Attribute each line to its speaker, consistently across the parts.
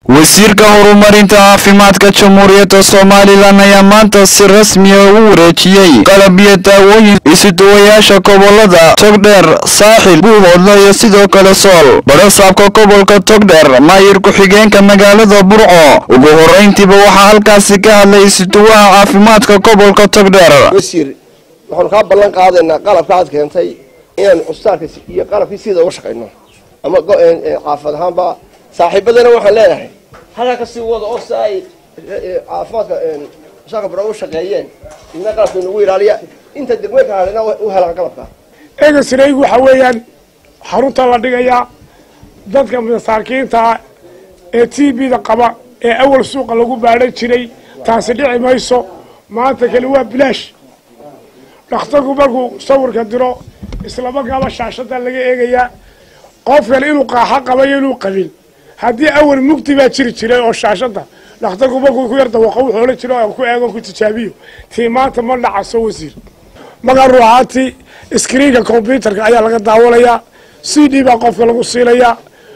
Speaker 1: wasiirka horumarinta caafimaadka jamhuuriyadda somalilan ayaa maanta si rasmiya ugu wareejiyey qalab iyo daawooyin isuduwayaasha gobolada togdheer saaxil buuhoodle iyo sidoo kale sool barasaabka gobolka togdheer maayir ku-xigeenka magaalada burco ugu horeyntiiba waxaa halkaasi ka hadlay isuduwaha caafimaadka gobolka togdheer
Speaker 2: wasiir waxaanu kaa ballan qaadaynaa qalabka aad keentay inaanu cusbitaalka iyo qalabkii sida uga shaqayno ama caafimad ahaanba saaxiibadana waxaan leenahay halkaa kasii wada oo si ay caafimaadka shaqka bara u shaqeeyeen idina qalabka inagu ilaaliya inta degmeedka hadhina u helaan qalabka
Speaker 3: eegasraygu waxa weeyaan xarunta la dhigayaa dadka masaakiinta ee t b da qaba ee awal suuqa lagu baadhan jiray taasi dhici mayso maanta kale waa bilaash dhakhtarku markuu sawirka diro islamarkaaba shaashada laga eegayaa qofkan inuu qaaxo qabayo inuu qabin haddii awal mugdi baa jiri jiray oo shaashada dhakhtarku markuu ku yar dawaqo wuxuu ohan jiro aan ku eego ku tijaabiyo tii maanta ma dhacaso wasiir markaa ruuxaantii iskriinka combyuterka ayaa laga daawanayaa c d baa qofka lagu siinayaa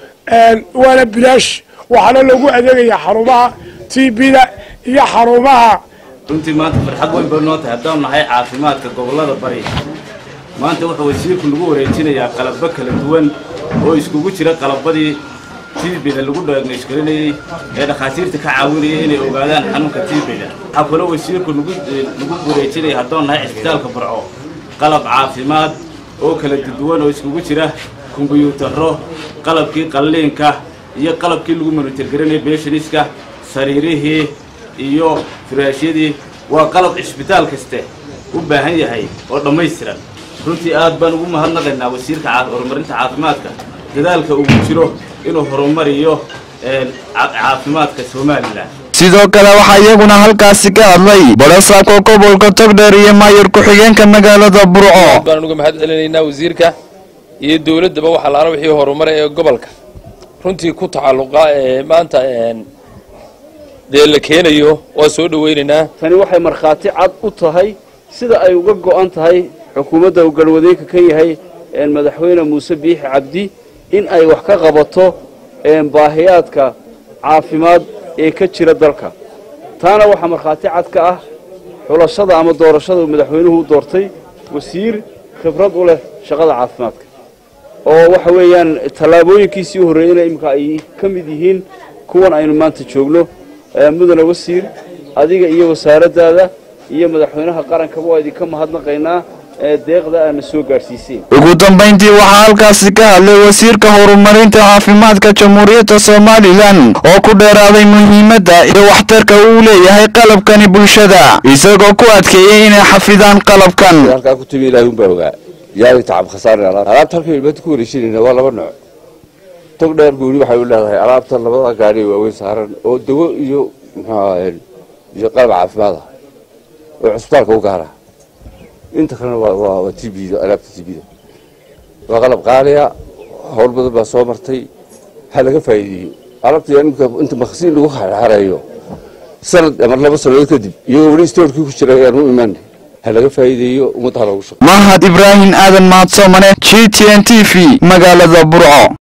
Speaker 3: waana bilaash waxaana loogu adeegayaa xarumaha t b da iyo xarumaha
Speaker 4: runtii maanta farxad weyn bay noo tahay haddaan nahay caafimaadka gobollada bari maanta wuxuu wasiirku nagu wareejinayaa qalabbo kala duwan oo iskugu jira qalabadii tiibida lagu dhaagnaysgarinayey ee dhakhaatiirta ka caawinayay inay ogaadaan xanuunka tiibida waxaa kaloo wasiirku nagu wareejinaya haddaan nahay cisbitaalka barco qalab caafimaad oo kala duwan oo iskugu jira kombiyuutarro qalabkii qalliinka iyo qalabkii lagu monitorgarinayay beeshaniska sariirihii iyo furaashyadii waa qalab cisbitaal kaste u baahan yahay oo dhammaystiran runtii aad baan ugu mahadnaqaynaa wasiirka horumarinta caafimaadka dadaalka ugu jiro inuu horumariyo caafimaadka somalilan
Speaker 1: sidoo kale waxaa iyaguna halkaasi ka hadlay barasaabka gobolka togdheer iyo maayir ku-xigeenka magaalada burco
Speaker 5: baan uga mahad celinaynaa wasiirka iyo dowladdaba waxa laala wixii horumara ee gobolka runtii ku tacalluqa ee maanta dee la keenayo waa soo dhawaynaynaa
Speaker 6: tani waxay markhaati cad u tahay sida ay uga go'an tahay xukuumadda uu galwadeenka ka yahay madaxweyne muuse biixi cabdi in ay wax ka qabato baahiyaadka caafimaad ee ka jira dalka taana waxaa markhaati cad ka ah xulashada ama doorashada uu madaxweynuhu u doortay wasiir khibrad u leh shaqada caafimaadka oo waxa weeyaan tallaabooyinkiisii u horreeyeyna iminka ay ka mid yihiin kuwan aynu maanta joogno mudane wasiir adiga iyo wasaaraddaada iyo madaxweynaha qarankaba waa idinka mahadnaqaynaa deeqda aana soo gaadhsiiseen
Speaker 1: ugu dambayntii waxaa halkaasi ka hadlay wasiirka horumarinta caafimaadka jamhuuriyadda somalilan oo ku dheeraaday muhiimadda iyo waxtarka uu leeyahay qalabkani bulshada isagoo ku adkeeyey inay xafidaan qalabkan
Speaker 7: halkaa ku timi ilaahi unbaa ogaa yaadi tacab khasaarna alaab alaabta halkan ilmaanta ku wareejinayna waa laba nooc tog dheer guuri waxay u leedahay alaabta labada gaadhi waaweyn saaran oo dawo iyo muxuu ahaye iyo qalab caafimaad ah oo cusbitaalka u gaara inta kalena waa t b da alaabta t b da waa qalab qaaliya howl badan baa soo martay ha laga faa'iideeyo alaabta imika inta makhasiin lagu xareeyo sanad ama laba sanadood kadib iyagoo weli stoorkii ku jira ayaan u imaanay ha laga faa'iideeyo ummadda ha loogu shaqo
Speaker 1: mahad ibraahim aadan mahadsoomane g t n t v magaalada burco